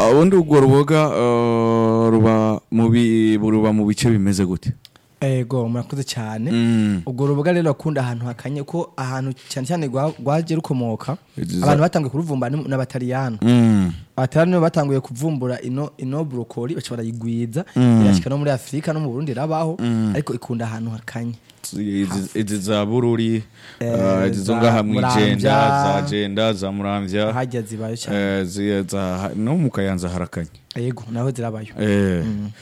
Ah, ubundi urwo ruboga eh, ruba mu bi- ruba mu bice bimeze gute ego murakoze cyane Mm. ubwo ruboga rero akunda ahantu hakanye ko ahantu cyane cyane rwa- rwaje rukomoka Izi za- abantu batanguye kuruvumba ni- n'abataliyano Mm. abataliyano nibo batanguye kuvumbura ino ino brokoli baca barayigwiza Mm. irashika no muri afurika no mu burundi irabaho ariko ikunda ahantu hakanye Izi- izi za bururi Eh, eh, izi zo za ngaha mwijenda Muramvya. za jenda za muramvya hajya zibayo cyane eh, zi- za- no mu kayanza harakanye yego naho zirabayo Eh,